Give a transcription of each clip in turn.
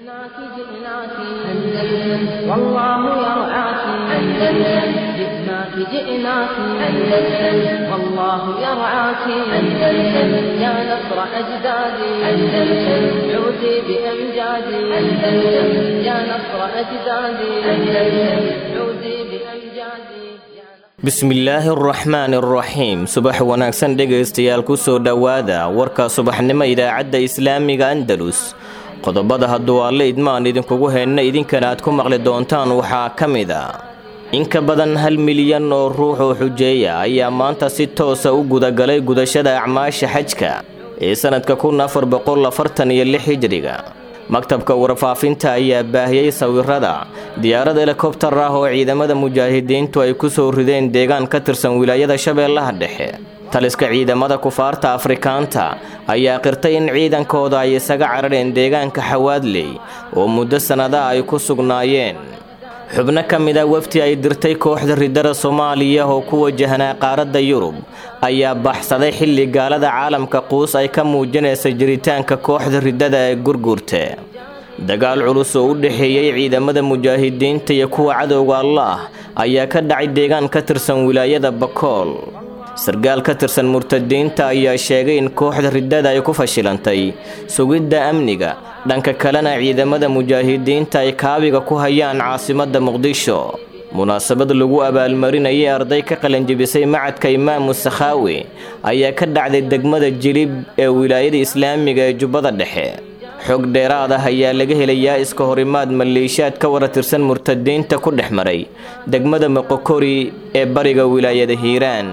جئناك جئناك أندلس والله يرعاك أندلس جئناك جئناك أندلس والله يرعاك أندلس يا نصر أجدادي أندلس عودي بأمجادي أندلس يا نصر أجدادي أندلس عودي بأمجادي bismillaahi araxmaani araxiim subax wanaagsan dhegaystayaal ku soo dhowaada warka subaxnimo idaacadda islaamiga andalus qodobada hadduu alle idmaan idinkugu heenna idinkana aad ku maqli doontaan waxaa ka mid a in ka badan hal milyan oo ruux oo xujeeya ayaa maanta si toosa u gudagalay gudashada acmaasha xajka ee sannadka kun afar boqol afartan iyo lix hijriga maktabka warfaafinta ayaa baahiyey sawirada diyaarad helikobtar ah oo ciidamada mujaahidiintu ay ku soo rideen deegaan ka tirsan wilaayada shabeellaha dhexe taliska ciidamada kufaarta afrikaanta ayaa qirtay in ciidankooda ay isaga carareen deegaanka xawaadley oo muddo sannadaha ay ku sugnaayeen xubno ka mid a wafti ay dirtay kooxda ridada soomaaliya oo ku wajahnaa qaaradda yurub ayaa baxsaday xilli gaalada caalamka quus ay ka muujinaysa jiritaanka kooxda ridada ee gurgurta dagaal culus oo u dhexeeyey ciidamada mujaahidiinta iyo kuwa cadowga allaah ayaa ka dhacay deegaan ka tirsan wilaayada bakool sargaal ka tirsan murtadiinta ayaa sheegay in kooxda ridada ay ku fashilantay sugidda amniga dhanka kalena ciidamada mujaahidiinta ay kaabiga ku hayaan caasimadda muqdisho munaasabad lagu abaalmarinayay arday ka qalanjibisay macadka imaamu sakhaawi ayaa ka dhacday degmada jilib ee wilaayada islaamiga ee jubbada dhexe xog dheeraad ah ayaa laga helayaa iska horimaad maleeshiyaad ka wara tirsan murtadiinta ku dhex maray degmada moqokori ee bariga wilaayada hiiraan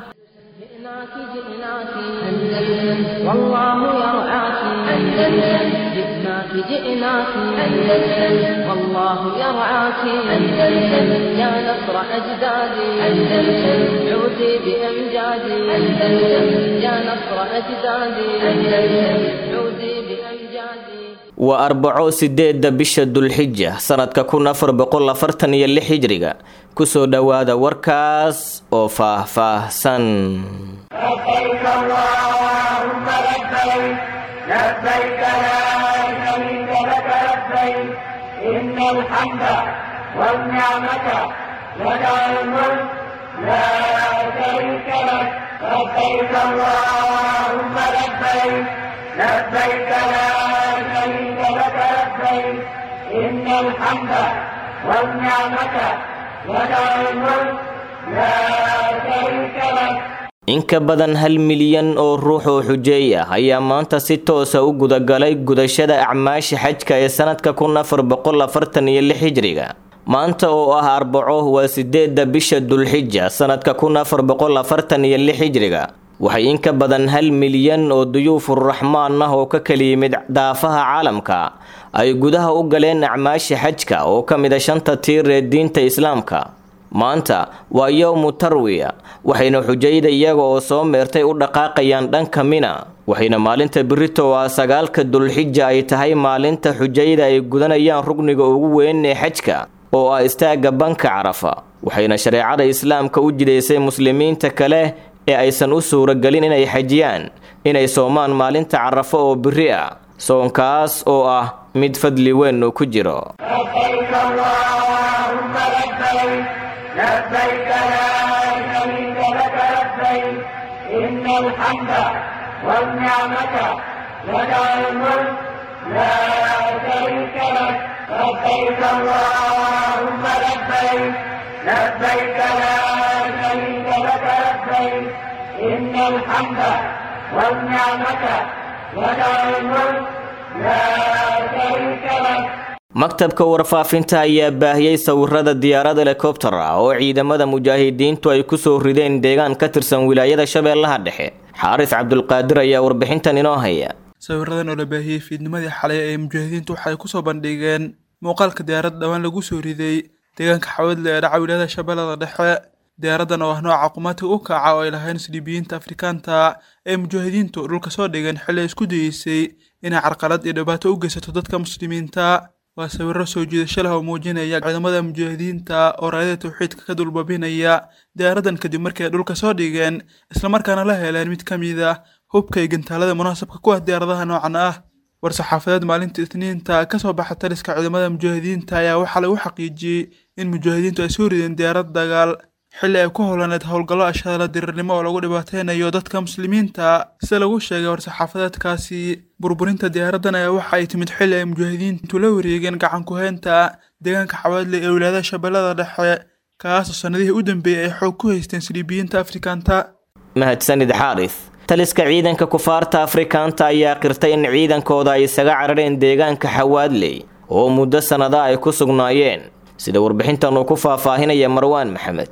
جئناك جئناك أندلس والله يرعاك أندلس جئناك جئناك أندلس والله يرعاك أندلس يا نصر أجدادي أندلس عودي بأمجادي أندلس يا نصر أجدادي أندلس عودي بأمجادي waa arbaco sideedda bisha dulxija sannadka kun afar boqol afartan iyo lix hijriga kusoo dhowaada warkaas oo faah-faahsan لبيك اللهم لبيك لبيك لا شريك لك لبيك إن الحمد والنعمة لك الملك لا شريك لك لبيك اللهم لبيك لبيك لا شريك لك لبيك إن الحمد والنعمة لك الملك لا شريك لك in ka badan hal milyan oo ruux oo xujeey ah ayaa maanta si toosa u gudagalay gudashada acmaasha xajka ee sannadka kun afar boqol afartan iyo lix hijriga maanta oo ah arbaco waa sideedda bisha dulxija sannadka kun afar boqol afartan iyo lix hijriga waxay in ka badan hal milyan oo duyuufuraxmaan ah oo ka kala yimid daafaha caalamka ay gudaha u galeen acmaasha xajka oo ka mid a shanta tiir ee diinta islaamka maanta waa yowmu tarwiya waxayna xujayda iyaga oo soo meertay u dhaqaaqayaan dhanka mina waxayna maalinta birito oo ah sagaalka dulxija ay tahay maalinta xujayda ay gudanayaan rugniga ugu weyn ee xajka oo ah istaagga banka carafa waxayna shareecada islaamka u jidaysay muslimiinta kale ee aysan u suuragelin inay xajiyaan inay soomaan maalinta carafo oo biri ah soonkaas oo ah mid fadli weyn uu ku jiro لبيك اللهم لبيك لبيك لا شريك لك لبيك إن الحمد والنعمة لك الملك لا شريك لك لبيك اللهم لبيك لبيك لا شريك لك لبيك إن الحمد والنعمة لك الملك لا شريك لك maktabka warfaafinta ayaa baahiyey sawirada diyaarad helikobtar ah oo ciidamada mujaahidiintu ay ku soo rideen deegaan ka tirsan wilaayada shabeellaha dhexe xaaris cabdulqaadir ayaa warbixintan inoo haya sawiradan oo la baahiyey fiidnimadii xalay ee mujaahidiintu waxay kusoo bandhigeen muuqaalka diyaarad dhowaan lagu soo riday deegaanka xawadle ee dhaca wilaayada shabeellada dhexe diyaaradan oo ah nooca qumaatiga u kaca oo ay lahayn siliibiyiinta afrikaanta ee mujaahidiintu dhulka soo dhigeen xilli ay isku dayeysay inay carqalad iyo dhibaato u geysato dadka muslimiinta waa sawiro soo jiidasho leh oo muujinaya ciidamada mujaahidiinta oo raadada tawxiidka ka dulbabinaya diyaaradan kadib markii ay dhulka soo dhigeen islamarkaana la heleen mid ka mid ah hubka iyo gantaalada munaasabka ku ah diyaaradaha noocan ah war-saxaafadeed maalinta isniinta kasoo baxa taliska ciidamada mujaahidiinta ayaa waxaa lagu xaqiijiyey in mujaahidiintu ay soo rideen diyaarad dagaal xilli ay ku howlaneed howlgallo ashadala dirirnimo oo lagu dhibaateynayo dadka muslimiinta sida lagu sheegay war-saxaafadeedkaasi burburinta diyaaraddan ayaa waxa ay timid xilli ay mujaahidiintu la wareegeen gacan ku-heynta deegaanka xawaadle ee wilaayada shabeellada dhexe kaasoo sannadihii u dambeeyey ay xoog ku haysteen siliibiyiinta afrikaanta mahadsanid xaaris taliska ciidanka kufaarta afrikaanta ayaa qirtay in ciidankooda ay isaga carareen deegaanka xawaadley oo muddo sannada ay ku sugnaayeen sida warbixintan uu ku faahfaahinaya marwaan maxamed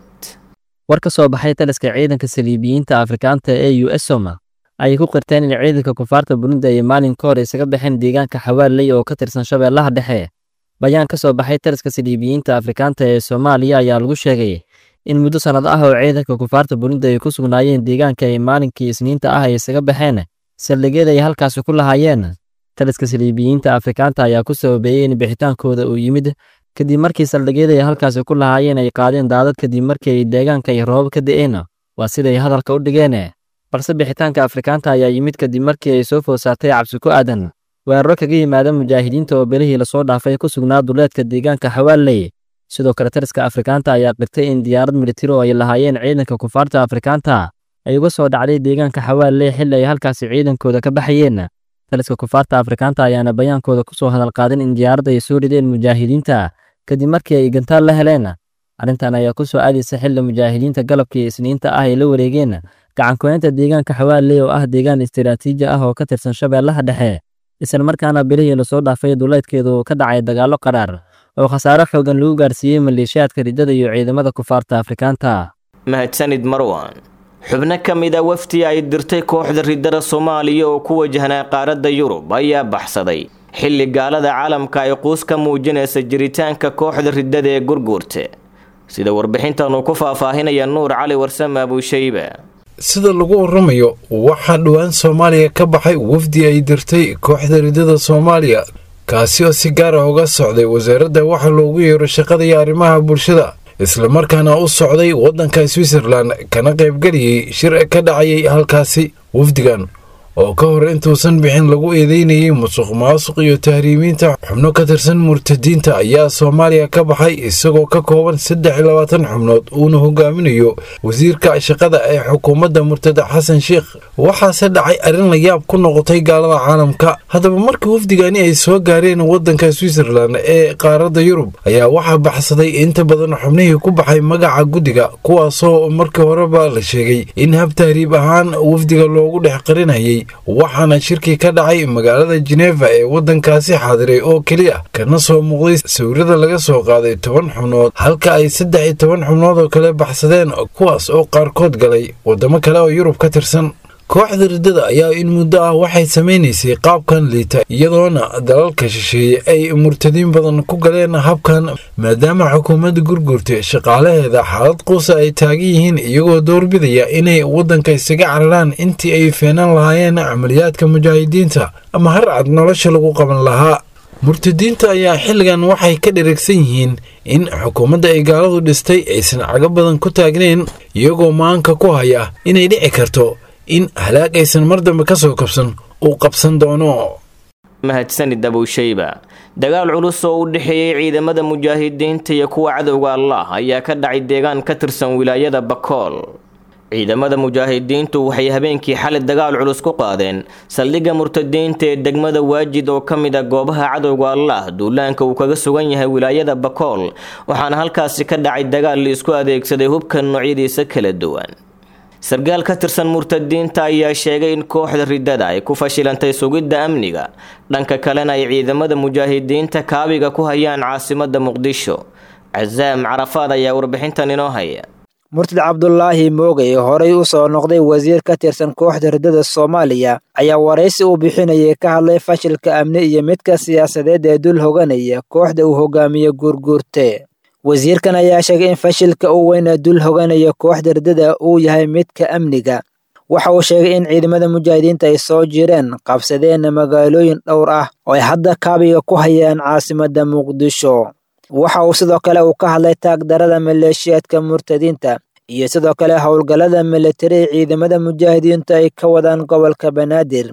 war ka soo baxay taliska ciidanka saliibiyiinta afrikaanta ee u s soma ayay ku qirteen in ciidanka kufaarta burundi ay maalin ka hor isaga baxeen deegaanka xawaaley oo ka tirsan shabeellaha dhexe bayaan ka soo baxay taliska saliibiyiinta afrikaanta ee soomaaliya ayaa lagu sheegay in muddo sannad ah oo ciidanka kufaarta burundi ay ku sugnaayeen deegaanka ay maalinkii isniinta ah ay isaga baxeen saldhigyada ay halkaasi ku lahaayeen taliska saliibiyiinta afrikaanta ayaa ku sababeeyey in bixitaankooda uu yimid kadib markii saldhigyada ay halkaasi ku lahaayeen ay qaadeen daadad kadib markii ay deegaanka ay roobab ka da'een waa siday hadalka u dhigeen balse bixitaanka afrikaanta ayaa yimid kadib markii ay soo food saartay cabsi ku aadan weeraro kaga yimaada mujaahidiinta oo belihii lasoo dhaafay ku sugnaa duleedka deegaanka xawaaley sidoo kale taliska afrikaanta ayaa qirtay in diyaarad militari oo ay lahaayeen ciidanka kufaarta afrikaanta ay uga soo dhacday deegaanka xawaaley xilli ay halkaasi ciidankooda ka baxayeen taliska kufaarta afrikaanta ayaana bayaankooda ku soo hadal qaadin in diyaaradda ay soo rideen mujaahidiinta kadib markii ay gantaal la heleen arrintan ayaa ku soo aadaysa xilli mujaahidiinta galabkii isniinta ah ay la wareegeen gacankuheynta deegaanka xawaaley oo ah deegaan istiraatiiji ah oo ka tirsan shabeellaha dhexe isla markaana bilihii lasoo dhaafay duleedkeedu ka dhacay dagaallo qaraar oo khasaaro xoogan lagu gaarsiiyey maleeshiyaadka riddada iyo ciidamada kufaarta afrikaanta mahadsanid marwan xubno ka mid a wafdi ay dirtay kooxda riddada soomaaliya oo ku wajahnaa qaaradda yurub ayaa baxsaday xilli gaalada caalamka ay quus ka muujinaysa jiritaanka kooxda riddada ee gurguurta sida warbixintan uu ku faahfaahinaya nuur cali warsame abuushayba sida lagu waramayo waxaa dhowaan soomaaliya ka baxay wafdi ay dirtay kooxda riddada soomaaliya kaasi oo si gaar ah uga socday wasaaradda waxa loogu yeero shaqada iyo arrimaha bulshada islamarkaana u socday waddanka switzerlan kana qaybgeliyey shir ka dhacayay halkaasi wafdigan oo ka hor intuusan bixin lagu eedeynayay musuq maasuq iyo tahriimiinta xubno ka tirsan murtadiinta ayaa soomaaliya ka baxay isagoo ka kooban saddex iyo labaatan xubnood uuna hogaaminayo wasiirka shaqada ee xukuumadda murtada xasan sheikh waxaase dhacay arrin la yaab ku noqotay gaalada caalamka haddaba markii wafdigani ay soo gaareen waddanka switzerlan ee qaaradda yurub ayaa waxaa baxsaday inta badan xubnihii ku baxay magaca guddiga kuwaasoo markii horeba la sheegay in hab tahriib ahaan wafdiga loogu dhex qarinayay waxaana shirkii ka dhacay magaalada jeneva ee waddankaasi xaadiray oo keliya kana soo muuqday sawirada laga soo qaaday toban xubnood halka ay saddex iyo toban xubnood oo kale baxsadeen kuwaas oo qaarkood galay waddamo kale oo yurub ka tirsan kooxda riddada ayaa in muddo ah waxay samaynaysay qaabkan liita iyadoona dalalka shisheeye ay murtadiin badan ku galeen habkan maadaama xukuumadda gurgurta shaqaalaheeda xaalad quusa ay taagan yihiin iyagoo doorbidaya inay waddanka isaga cararaan intii ay feenan lahaayeen camaliyaadka mujaahidiinta ama har cad nolosha lagu qaban lahaa murtadiinta ayaa xilligan waxay ka dheragsan yihiin in xukuumadda ay gaaladu dhistay aysan cago badan ku taagnayn iyagoo maanka ku haya inay dhici karto in halaag aysan mar dambe ka soo kabsan uu qabsan doono mahadsanid abuushayba dagaal culus oo u dhexeeyey ciidamada mujaahidiinta iyo kuwa cadowga allah ayaa ka dhacay deegaan ka tirsan wilaayada bakool ciidamada mujaahidiintu waxay habeenkii xalay dagaal culus ku qaadeen saldhigga murtadiinta ee degmada waajid oo ka mid a goobaha cadowga allah duulaanka uu kaga sugan yahay wilaayada bakool waxaana halkaasi ka dhacay dagaal la isku adeegsaday hubka noocyadiisa kala duwan sargaal ka tirsan murtadiinta ayaa sheegay in kooxda riddada ay ku fashilantay sugidda amniga dhanka kalena ay ciidamada mujaahidiinta kaabiga ku hayaan caasimada muqdisho casaam carafaad ayaa warbixintan inoo haya murtad cabdulaahi moogay horey u soo noqday wasiir ka tirsan kooxda riddada soomaaliya ayaa waraysi uu bixinayay ka hadlay fashilka amni iyo midka siyaasadeed ee dul hoganaya kooxda uu hogaamiye guurguurte wasiirkan ayaa sheegay in fashilka u weyn ee dul hoganaya kooxda riddada uu yahay midka amniga waxa uu sheegay in ciidamada mujaahidiinta ay soo jireen qabsadeen magaalooyin dhowr ah oo ay hadda kaabiga ku hayaan caasimadda muqdisho waxa uu sidoo kale uu ka hadlay taagdarada maleeshiyaadka murtadiinta iyo sidoo kale howlgallada militari ciidamada mujaahidiintu ay ka wadaan gobolka banaadir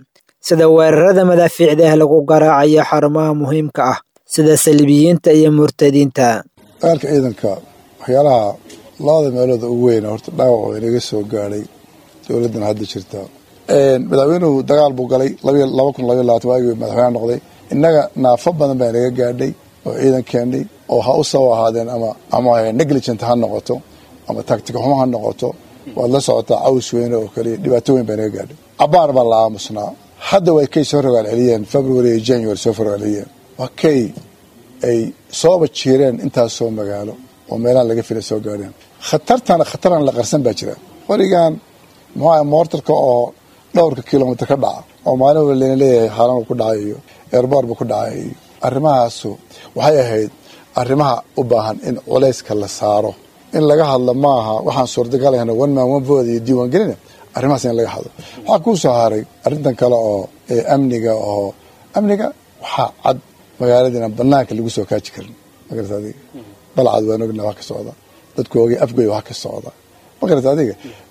sida weerarada madaafiicda ah lagu garaacayo xarumaha muhiimka ah sida saliibiyiinta iyo murtadiinta dagaalka ciidanka waxyaalaha labada meelood ugu weyna horta dhaawac oo inaga soo gaadhay dowladdan hadda jirta madaxweynuhu dagaal buu galay laba kun labaiy labaatan waagii madaxweyne noqday innaga naafo badan baa inaga gaadhay oo ciidan keennay oo ha u sabo ahaadeen ama ama negligent ha noqoto ama tactic xumo ha noqoto waad la socotaa caws weyne oo kaliya dhibaato weyn baa inaga gaadhay cabaar baa la aamusnaa hadda way kay soo rogaal celiyeen february iyo january soo rogaal celiyeen waa kay ay sooba jiireen intaasoo magaalo oo meelahan laga filay soo gaadheen khatartana khataran la qarsan baa jira warigan muxuu moortarka oo dhowrka kilomitr ka dhaca oo maalin wala lena leeyahay haalan ku dhacay iyo eerboor buu ku dhacay iyo arrimahaasu waxay ahayd arrimaha u baahan in culayska la saaro in laga hadlo maaha waxaan suurtagalahna one man one vote iyo diiwaangelina arrimahaas in laga hadlo waxaa kuu soo haray arrintan kale oo amniga oo amniga waxaa cad magaaladiina banaanka lagu soo kaaji karin magarata adiga balcad waan ogna wax ka socda dadku ogay afgoy wax ka socda magarata adiga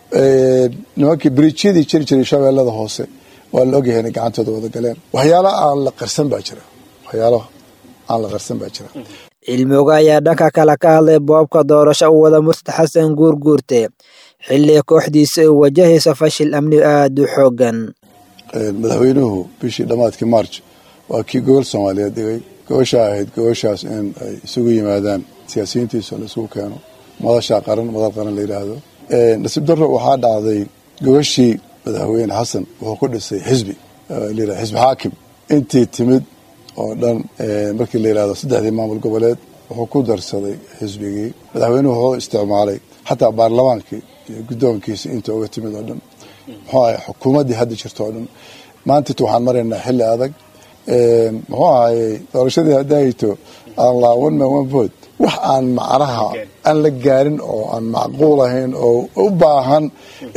nimankii biriijyadii jiri jiray shabeellada hoose waa la ogyahay inay gacantooda wada galeen waxyaalo aan la qarsan baa jira waxyaalo aan la qarsan baa jira cilmioga ayaa dhanka kale ka hadlay boobka doorasho u wada murtad xasan guurguurte xilli kooxdiisa ay wajahayso fashil amni aada u xoogan madaxweynuhu bishii dhammaadkii march waa kii gobol soomaaliyeed dhigay goboshaa ahayd goboshaas in ay isugu yimaadaan siyaasiyiintiisa la isugu keeno madashaa qaran madal qaran la yidhaahdo nasiib darro waxaa dhacday gobashii madaxweyne xasan wuxuu ku dhisay xisbi layidhahdo xisbi xaakim intii timid oo dhan markii la yidhahdo saddexdii maamul goboleed wuxuu ku darsaday xisbigii madaxweynuhu wuxuu isticmaalay xataa baarlamaankii iyo guddoonkiisa inta uga timid oo dhan muxuu ahay xukuumaddii hadda jirto oo dhan maantit waxaan maraynaa xilli adag muxuu ahayey doorashadii haddaayto aan laa one man one vote wax aan macnaha aan la gaarin oo aan macquul ahayn oo u baahan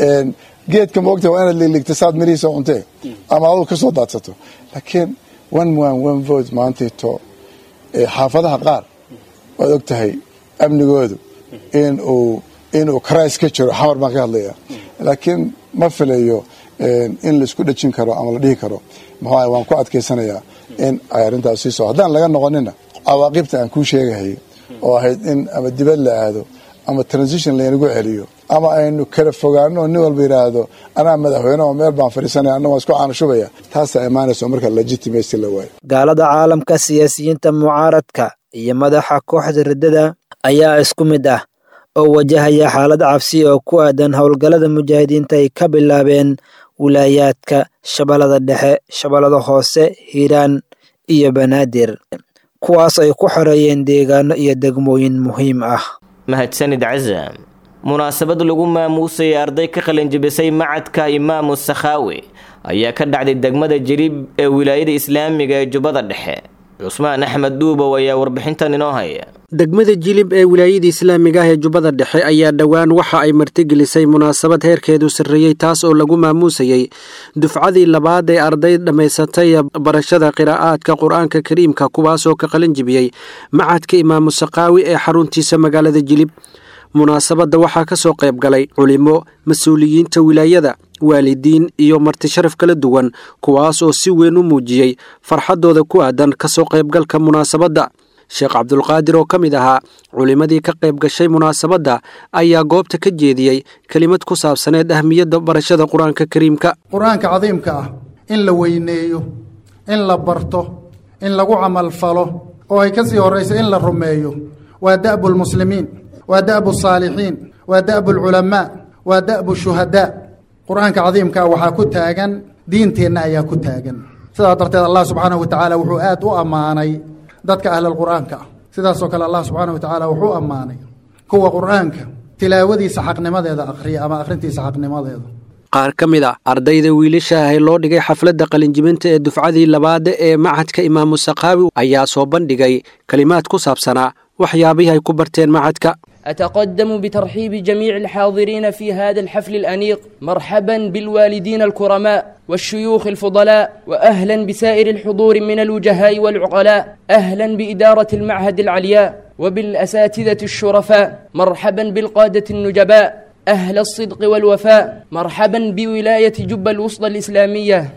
geedka moogta waa inaad liligta saad mirihiisa cuntee ama aduu ka soo daadsato laakiin one man one vote maantayto xaafadaha qaar waad og tahay amnigoodu in uu inuu karays ka jiro xamar baan ka hadlaya laakiin ma filayo in laisku dhejin karo ama la dhihi karo muxuu waan ku adkaysanayaa in ay arrintaas sii soo haddaan laga noqonina cawaaqibta aan kuu sheegahay oo ahayd in ama dibad la aado ama transition laynagu celiyo ama aynu kala fogaano nin walba yidhaahdo anaa madaxweyne oo meel baan fadhiisanaya anna waan isku caanashubaya taasaa imaanayso marka legitimacy la waayo gaalada caalamka siyaasiyiinta mucaaradka iyo madaxa kooxda riddada ayaa isku mid ah oo wajahaya xaalad cabsi oo ku aadan howlgallada mujaahidiinta ay ka bilaabeen wilaayaadka shabeellada dhexe shabeellada hoose hiiraan iyo banaadir kuwaas ay ku xoreeyeen deegaano iyo degmooyin muhiim ah mahadsanid casam munaasabad lagu maamuusayay arday ka qalinjibisay macadka imaamu sakhaawi ayaa ka dhacday degmada jariib ee wilaayada islaamiga ee jubbada dhexe cusmaan axmed duubow ayaa warbixintan inoo haya degmada jilib ee wilaayada islaamiga ah ee jubbada dhexe ayaa dhowaan waxa ay martigelisay munaasabad heerkeedu sarreeyey taas oo lagu maamuusayey dufcadii labaad ee arday dhammaysatay barashada qiraa'aadka qur-aanka kariimka kuwaasoo ka qalin jibiyey macadka imaamu sakaawi ee xaruntiisa magaalada jilib munaasabadda waxaa ka soo qayb galay culimo mas-uuliyiinta wilaayada waalidiin iyo marti sharaf kala duwan kuwaas oo si weyn u muujiyey farxaddooda ku aadan ka soo qaybgalka munaasabadda sheekh cabdulqaadir oo ka mid ahaa culimmadii ka qayb gashay munaasabadda ayaa goobta ka jeediyey kelimad ku saabsaneed ahmiyadda barashada qur-aanka kariimka qur-aanka cadiimka ah in la weyneeyo in la barto in lagu camalfalo oo ay ka sii horrayso in la rumeeyo waa da'bu lmuslimiin waa da'bu saalixiin waa da'bu alculamaa waa da'bu shuhadaa qur-aanka cadiimkaa waxaa ku taagan diinteenna ayaa ku taagan sidaa darteed allah subxaanahu watacaala wuxuu aad u ammaanay dadka ahlalqur'aanka ah sidaasoo kale allah subxaanahu watacaala wuxuu ammaanay kuwa qur'aanka tilaawadiisa xaqnimadeeda akhriya ama akhrintiisa xaqnimadeeda qaar ka mid a ardayda wiilasha ahe loo dhigay xafladda qalinjibinta ee dufcadii labaada ee macadka imaamu sakaawi ayaa soo bandhigay kelimaad ku saabsanaa waxyaabihii ay ku barteen macadka أتقدم بترحيب جميع الحاضرين في هذا الحفل الأنيق مرحبا بالوالدين الكرماء والشيوخ الفضلاء وأهلا بسائر الحضور من الوجهاء والعقلاء أهلا بإدارة المعهد العلياء وبالأساتذة الشرفاء مرحبا بالقادة النجباء أهل الصدق والوفاء مرحبا بولاية جب الوسطى الإسلامية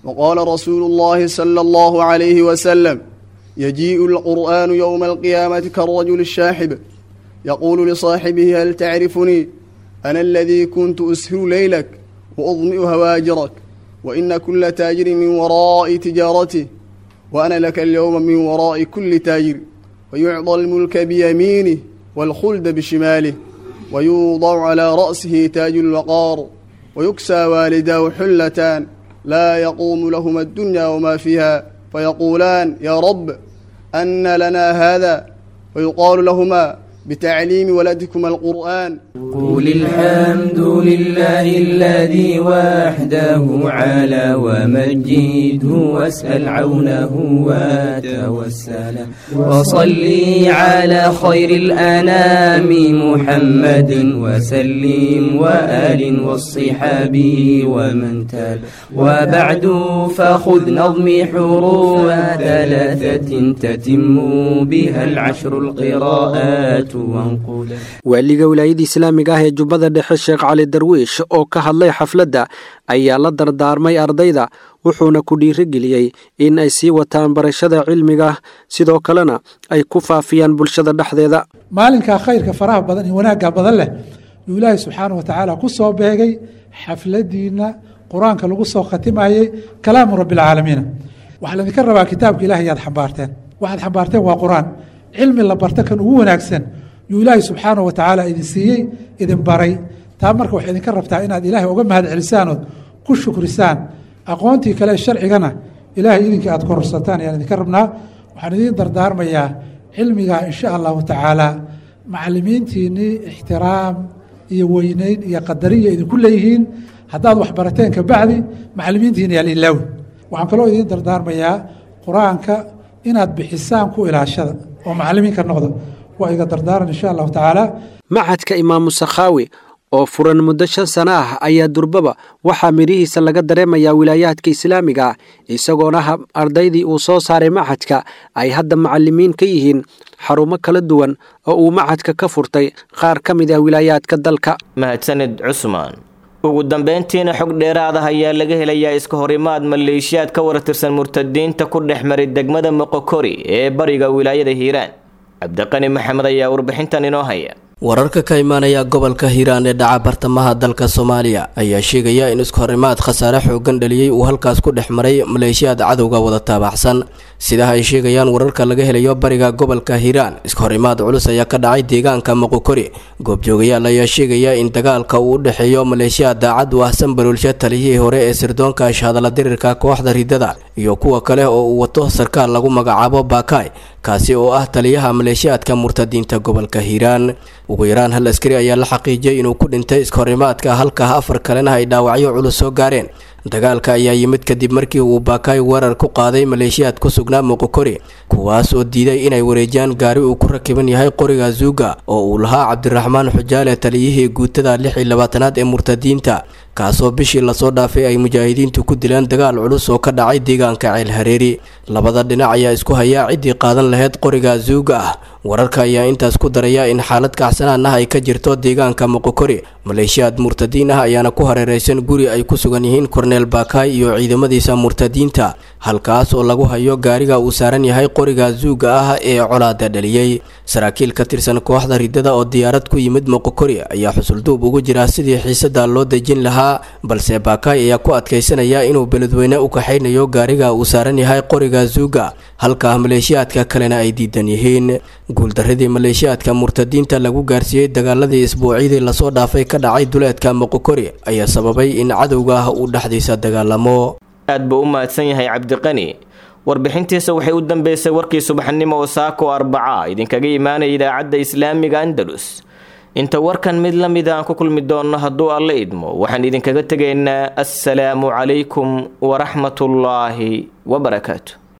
وقال رسول الله صلى الله عليه وسلم يجيء القرآن يوم القيامة كالرجل الشاحب يقول لصاحبه هل تعرفني أنا الذي كنت أسهر ليلك وأظمئ هواجرك وإن كل تاجر من وراء تجارته وأنا لك اليوم من وراء كل تاجر ويعطى الملك بيمينه والخلد بشماله ويوضع على رأسه تاج الوقار ويكسى والداه حلتان لا يقوم لهما الدنيا وما فيها فيقولان يا رب أن لنا هذا ويقال لهما بتعليم ولدكما القرآن قول الحمد لله الذي وحده على ومجده واسأل عونه وتوسل وصلي على خير الأنام محمد وسلم وآل والصحاب ومن تال وبعد فخذ نظمي حروف ثلاثة تتم بها العشر القراءات waaliga wilaayada islaamiga ah ee jubbada dhexe sheekh cali darwiish oo ka hadlay xafladda ayaa la dardaarmay ardayda wuxuuna ku dhiirigeliyey in ay sii wataan barashada cilmiga sidoo kalena ay ku faafiyaan bulshada dhexdeeda maalinkaa khayrka faraha badan iyo wanaagga badan leh yuu ilaahay subxaana wa tacaala ku soo beegay xafladiinna qur-aanka lagu soo khatimayey kalaamu rabbialcaalamiina waxaa laydinka rabaa kitaabka ilahay yaad xambaarteen waxaad xambaarteen waa qur-aan cilmi la barta kan ugu wanaagsan yuu ilaahay subxaana wa tacaala idin siiyey idin baray taa marka waxay idinka rabtaa inaad ilaahay uga mahad celisaanood ku shukrisaan aqoontii kale sharcigana ilaahay idinkii aad kororsataan ayaan idinka rabnaa waxaan idiin dardaarmayaa cilmigaa insha allahu tacaala macalimiintiinnii ixtiraam iyo weyneyn iyo qadariya idinku leeyihiin haddaad wax barateen kabacdi macalimiintiina yaal ilaawi waxaan kaloo idiin dardaarmayaa qur-aanka inaad bixisaan ku ilaashada oo macalimiinka noqda waa iga dardaaran insha allahu tacaala macadka imaamu sakhaawi oo furan muddo shan sano ah ayaa durbaba waxaa midhihiisa laga dareemayaa wilaayaadka islaamiga ah isagoona ardaydii uu soo saaray macadka ay hadda macalimiin ka yihiin xarumo kala duwan oo uu macadka ka furtay qaar ka mid ah wilaayaadka dalka mahadsanid cusmaan ugu dambeyntiina xog dheeraad ah ayaa laga helayaa iska horimaad maleeshiyaad ka wartirsan murtadiinta ku dhex maray degmada moqokori ee bariga wilaayada hiiraan cabdiqani maxamed ayaa warbixintan inoo haya wararka ka imaanaya gobolka hiiraan ee dhaca bartamaha dalka soomaaliya ayaa sheegaya in iskuhorimaad khasaare xoogan dhaliyey uu halkaas ku dhex maray maleeshiyaad cadowga wada taabaxsan sidaha ay sheegayaan wararka laga helayo bariga gobolka hiiraan iskuhorimaad culus ayaa ka dhacay deegaanka moqokori goobjoogayaal ayaa sheegaya in dagaalka uu u dhexeeyo maleeshiyaad daacad u ahsan baruulsha taliyihii hore ee sirdoonka shahadala dirirka kooxda ridada iyo kuwa kale oo uu wato sarkaal lagu magacaabo baakaay kaasi oo ah taliyaha maleeshiyaadka murtadiinta gobolka hiiraan ugu yaraan hal askari ayaa la xaqiijiyay inuu ku dhintay iskahorimaadka halka afar kalena ay dhaawacyo culus soo gaareen dagaalka ayaa yimid kadib markii uu baakaay weerar ku qaaday maleeshiyaad ku sugnaa moqokori kuwaas oo diiday inay wareejiyaan gaari uu ku rakiban yahay qoriga zuuga oo uu lahaa cabdiraxmaan xujaale taliyihii guutada lix iyo labaatanaad ee murtadiinta kaasoo bishii lasoo dhaafay ay mujaahidiintu ku dileen dagaal culus oo ka dhacay deegaanka ceel hareeri labada dhinac ayaa isku hayaa ciddii qaadan lahayd qoriga zuuga ah wararka ayaa intaas ku daraya in xaalad kacsanaan ah ay ka jirto deegaanka moqokori maleeshiyaad murtadiin ah ayaana ku hareereysan guri ay ku sugan yihiin korneel baakaay iyo ciidamadiisa murtadiinta halkaas oo lagu hayo gaariga uu saaran yahay qoriga zuuga ah ee colaada dhaliyey saraakiil ka tirsan kooxda ridada oo diyaarad ku yimid moqokori ayaa xusulduub ugu jira sidii xiisada loo dejin lahaa balse baakaay ayaa ku adkaysanaya inuu beledweyne u kaxaynayo gaariga uu saaran yahay qoriga zuuga halka maleeshiyaadka kalena ay diidan yihiin guuldaradii maleeshiyaadka murtadiinta lagu gaarsiiyey dagaaladii isbuucyadii lasoo dhaafay ka dhacay duleedka moqokori ayaa sababay in cadowga ah uu dhexdiisa dagaalamo aad buu u mahadsan yahay cabdiqani warbixintiisa waxay u dambeysay warkii subaxnimo oo saako arbaca idinkaga imaanaya idaacadda islaamiga andalus inta warkan mid la mid aan ku kulmi doonno hadduu alla idmo waxaan idinkaga tegaynaa assalaamu calaykum waraxmatullaahi wabarakaatu